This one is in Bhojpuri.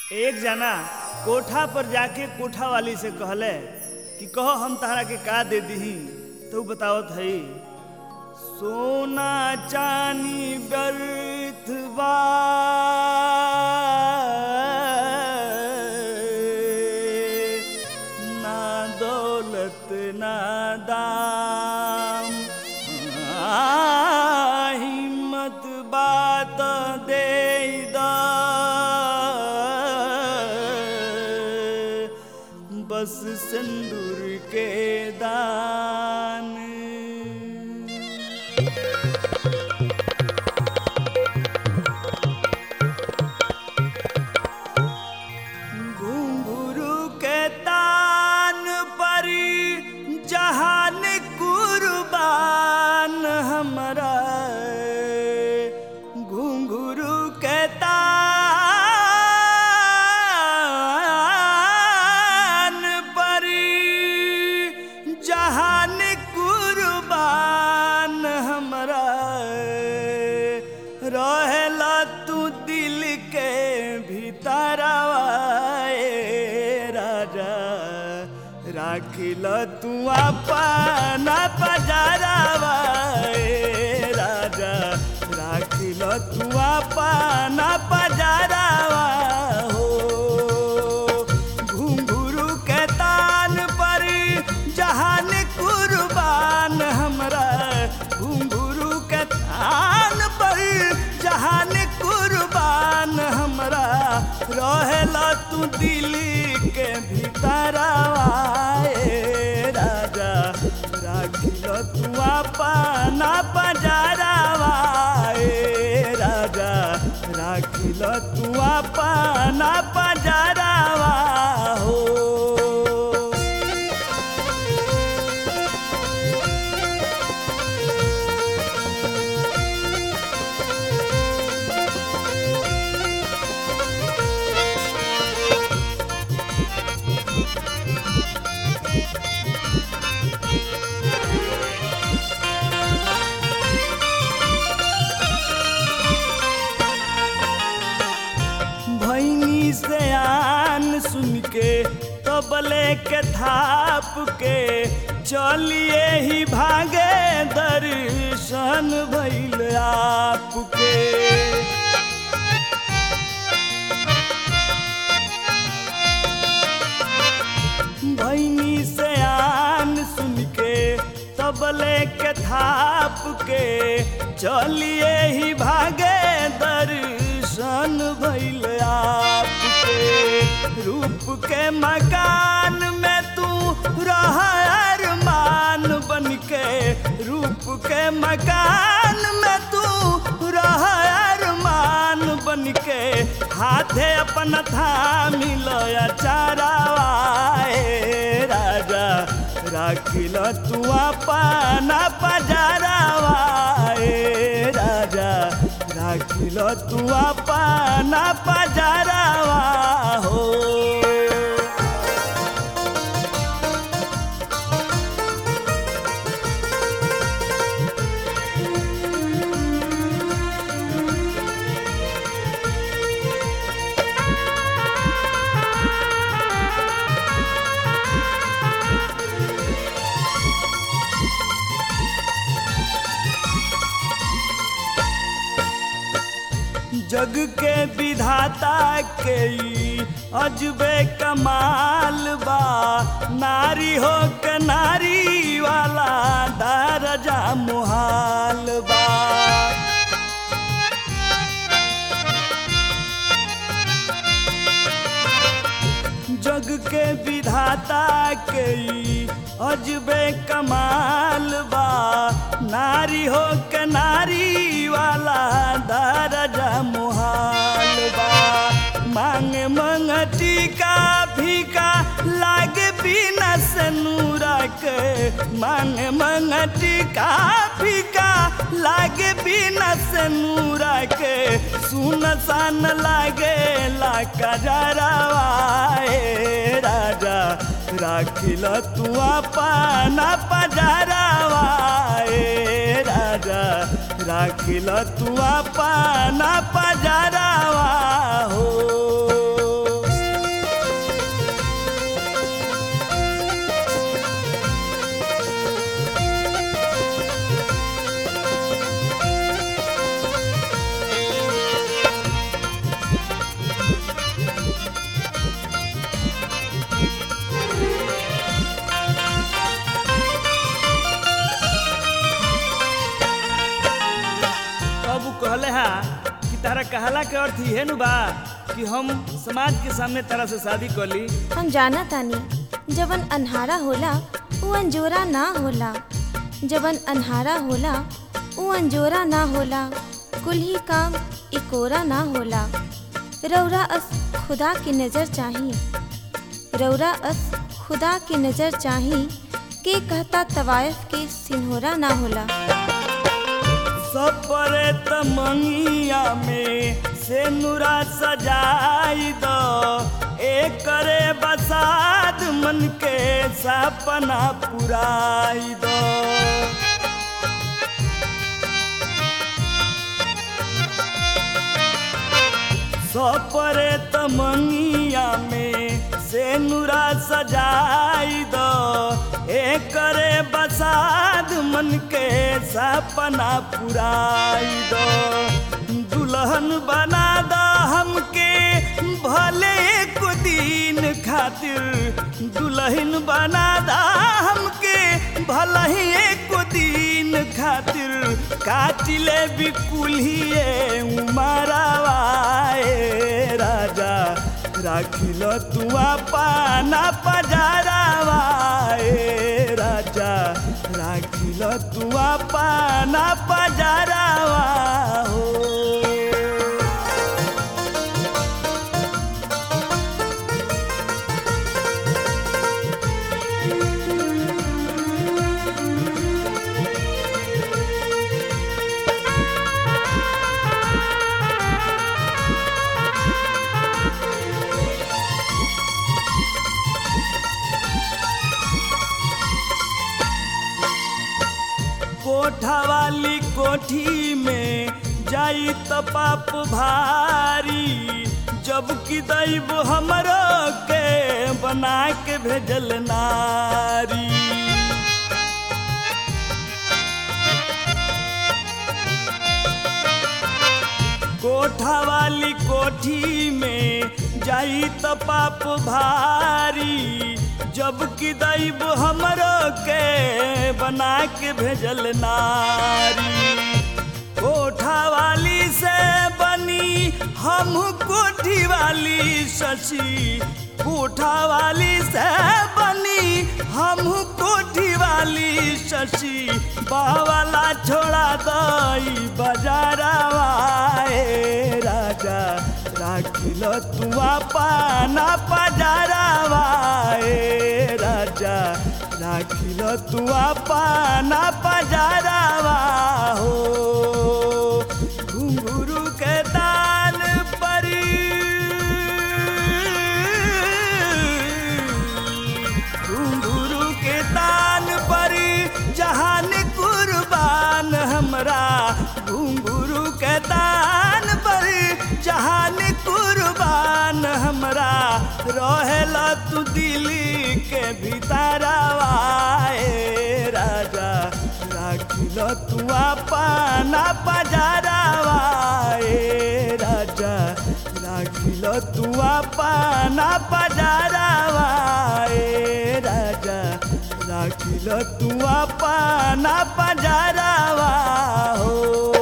एक जना कोठा पर जाके कोठा वाली से कहले कि कहो हम तहरा के का दे दीही तो उ बतावत हई सोना चानी व्यर्थ बा ना दौलत ना दाम आ, हिम्मत बात दे दा बस सिंदूर के दान घुंघरू के तान पर जहान कुर्बान हमरा घुंघरू के तान पर जहान कुर्बान हमरा रहेला तू दिल के भीतरवा ए राजा राखिल तू अपना पजारवा ए राजा राखिल तू अपना पजारवा हो घुंघरू के तान पर जहान कुर्बान हमरा घुंघरू के तान पर जहान कुर्बान हमरा रहेला तू दिल्ली के भीतरवा ए राजा राखिल तू अपना पजारवा ए राजा राखिल तू अपना पजारवा हो भैनी से आन सुन के तबले के थाप के चलिए ही भागे दर्शन भैल आपके भैनी से आन सुन के तबले के थाप के चलिए ही भागे दर्शन भैल आपके रूप के मकान में तू रह अरमान बन के रूप के मकान में तू रह अरमान बन के हाथे अपन थामी लया चारावा ए राजा राखिल तू अपना पजारावा ए राजा राखिल तू अपना पजारावा हो जग के विधाता के ई अजबे कमाल बा नारी हो के नारी वाला दरजा मुहाल बा जग के विधाता के ई अजबे कमाल बा नारी हो के नारी वाला दरजा मुहाल बा मांग मंगटी का भीका लागे बिना से नूरा के मांग मंगटी का भीका लागे बिना से नूरा के सुन सान लागे ला कजरावा ए राजा राखिल तू अपना पजरावा ए राजा राखिल तू अपना पजरावा हो कहला के अर्थ इहे नु बा कि हम समाज के सामने तरह से शादी कर ली हम जाना तानी जवन अन्हारा होला उ अंजोरा ना होला जवन अन्हारा होला उ अंजोरा ना होला कुल ही काम इकोरा ना होला रौरा अस खुदा की नज़र चाही रौरा अस खुदा की नज़र चाही के कहता तवायफ के सिन्होरा ना होला सपरे तमंगिया में से नुरा सजाई दो एक करे बसाद मन के सपना पुराई दो सपरे तमंगिया में से नुरा सजाई दो एक करे बसाद मन के सपना पुराई दो दुल्हन बना दो हमके भले एक दिन खातिर दुल्हन बना दा हमके भला ही एक दिन खातिर काटिले बिकुलिए उमरवाए राजा राखिल तुआ पाना पजारावाए राजा राखिल तुआ पाना पजारावा हो कोठा वाली कोठी में जाई त पाप भारी जब कि दैव हमरो के बना के भेजल नारी कोठा वाली कोठी में जाई त पाप भारी जब कि दैव हमरो के बना के भेजल नारी कोठा वाली से बनी हम कोठी वाली शशि कोठा वाली से बनी हम कोठी वाली शशि बावला छोड़ा दई बजारवाए राजा राखिल तुआ पाना पजारवाए राजा राखिल तुआ पाना पजारवा हो घुंघरू के दान पर घुंघरू के दान पर जहान कुर्बान हमरा घुंघरू के दान पर जहान कुर्बान हमरा रहेला तू दिल्ली के भीतरवाए राजा राखिल तुआ पाना पजारवाए राजा राखिल तुआ पाना पजारवाए राजा राखिल तुआ पाना पजारवा हो